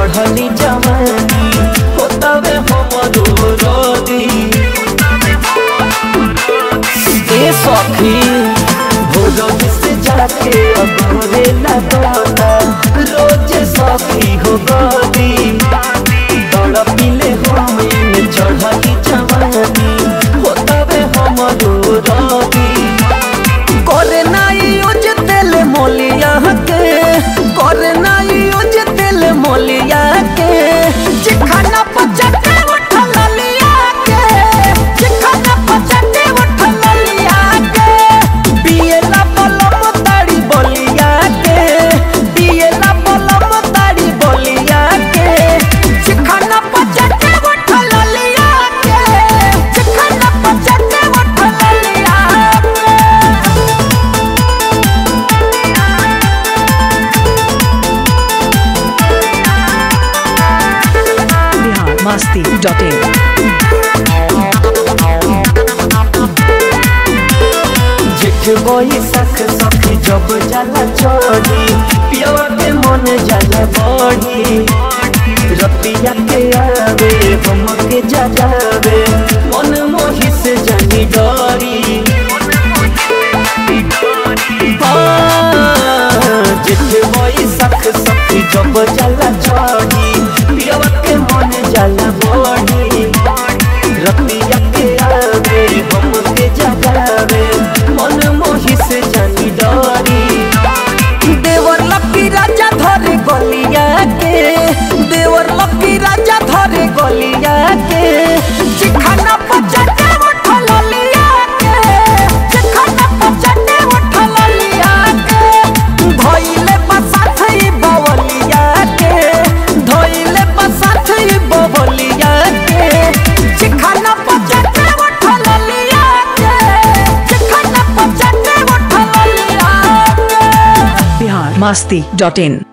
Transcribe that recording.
चढ़ली जवानी होतवे हमरो रोदी ए सखी भोरब से जाके अगोरे लगता रोज सखी हो गदी तड़पिले हमें चढ़ली जवानी होतवे हमरो रोदी करे नाई यूज तेल मोलिया के करे नाई यूज तेल मोलिया के चिखाना पचटे उठल लिया के चिखाना पचटे उठल लिया के पियला बलम ताड़ी बोलिया के पियला बलम ताड़ी बोलिया के चिखाना पचटे उठल लिया के चिखाना पचटे उठल लिया के बिहार मस्ती डॉट इन जेठ बोई सख सख जब जाला चढ़ी पियवा के मन जाला बढ़ी रतिया के आवे हम के जगावे मन मोहि से जानी डरी हाँ, जेठ बोई सख सख जब जाला चढ़ी पियवा के मन जाला बढ़ी रतिया के आवे हम के जगावे मन मोहि से जानी डरी देवर लकी राजा धरे गलिया के देवर लकी राजा धरे गलिया के चिखाना पचटे उठल लिया के चिखाना पचटे उठल लिया के धइले बसाथ ई बवलिया के धइले बसाथ ई बवलिया के चिखाना पचटे उठल लिया के चिखाना पचटे उठल लिया के बिहार मस्ती डॉट इन